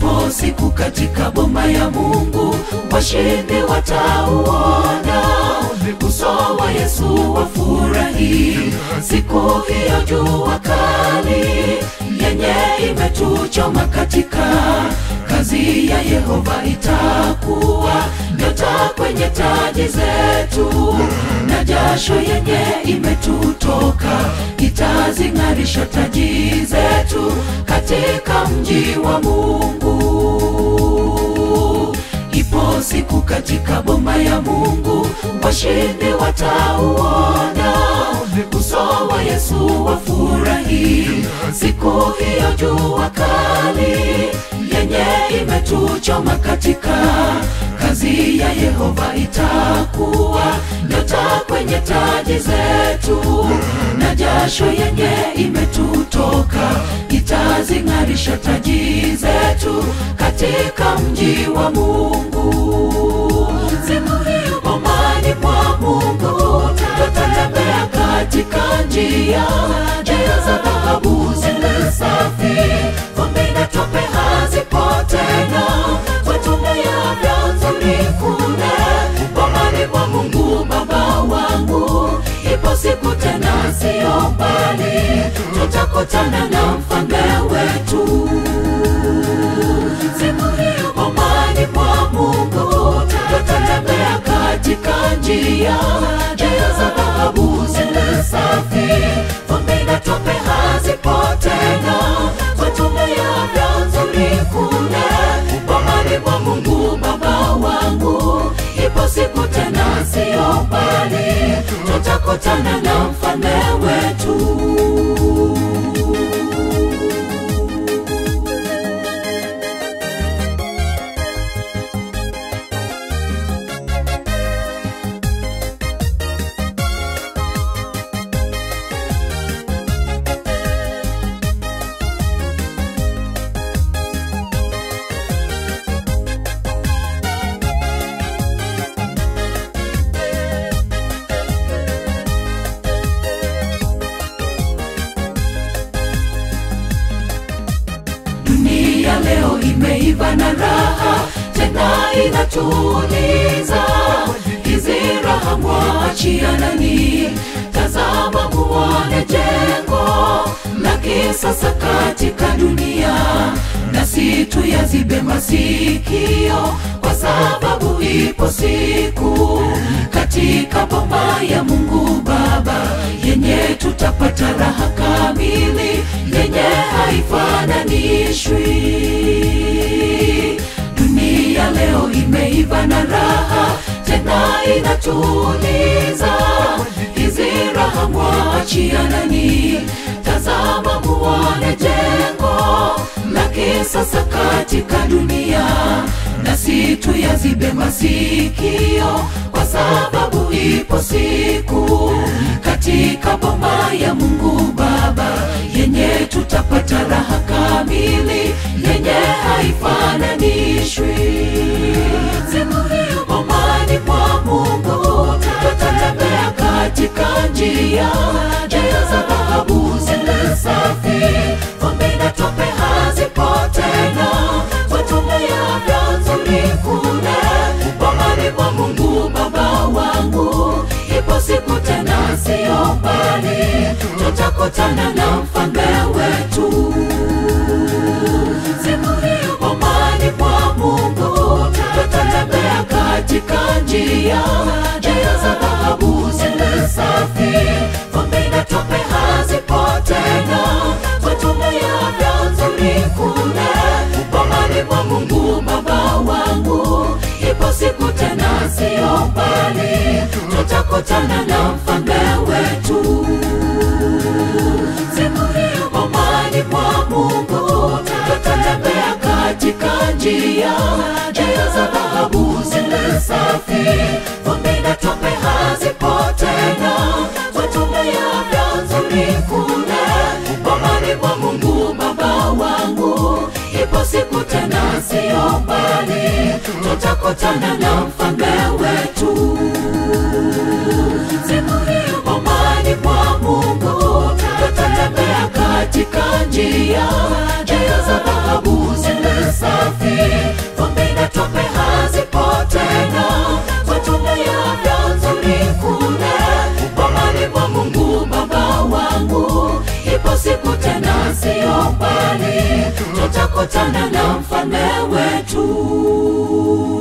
ipo siku katika boma ya Mungu washindi watauona uso wa Yesu wafurahi siku hiyo jua kali yenye imetuchoma katika kazi ya Yehova itakuwa nyota kwenye taji zetu na jasho yenye imetutoka itazing'arisha taji zetu katika mji wa Mungu. Ipo siku katika boma ya Mungu washindi watauona uso wa Yesu wafurahi siku hiyo jua kali yenye imetuchoma katika kazi ya Yehova itakuwa nyota kwenye taji zetu na jasho yenye imetutoka itazing'arisha taji zetu katika mji wa Mungu. Siku hiyo bomani mwa Mungu tutatembea katika njia njia za dhahabu zile safi, vumbi na tope hazipo tena, watumia vyanzo vikune bomani mwa Mungu Baba wangu. Ipo siku tena siyo mbali, tutakutana na mfalme wetu. Siku hiyo bomani mwa Mungu tutatembea katika njia njia za dhahabu zile safi, vumbi na tope hazipo tena, watumia vyanzo vikune bomani mwa Mungu Baba wangu. Ipo siku tena siyo mbali, tutakutana na mfalme wetu. Dunia leo imeiva na raha, tena inatuliza. Hizi raha mwachia nani? Tazama muone jengo la kisasa katika dunia, nasi tuyazibe masikio, kwa sababu ipo siku katika boma ya Mungu Baba yenye tutapata raha kamili yenye haifananishwi. Dunia leo imeiva na raha, tena inatuliza. Hizi raha mwachia nani? Tazama muone jengo la kisasa katika dunia, nasi tuyazibe masikio, kwa sababu ipo siku katika boma ya Mungu Baba yenye tutapata raha kamili yenye haifananishwi. Siku hiyo bomani mwa Mungu tutatembea katika njia njia za dhahabu zile safi, vumbi na tope hazipo tena, watumia vyanzo vikune bomani mwa Mungu Baba wangu. Ipo siku tena siyo mbali, tutakutana na mfalme wetu. Siku hiyo bomani mwa Mungu tutatembea katika njia njia za dhahabu zile safi, vumbi na tope hazipo tena, watumia vyanzo vikune bomani mwa Mungu Baba wangu. Ipo siku tena siyo mbali, tutakutana na mfalme wetu. Siku hiyo bomani mwa Mungu tutatembea katika njia njia za dhahabu zile safi, vumbi na tope hazipo tena, watumia vyanzo vikune bomani mwa Mungu Baba wangu. Ipo siku tena siyo mbali, tutakutana na mfalme wetu. Siku hiyo bomani mwa Mungu tutatembea katika njia njia za dhahabu zile safi ipo siku tena siyo mbali tutakutana na mfalme wetu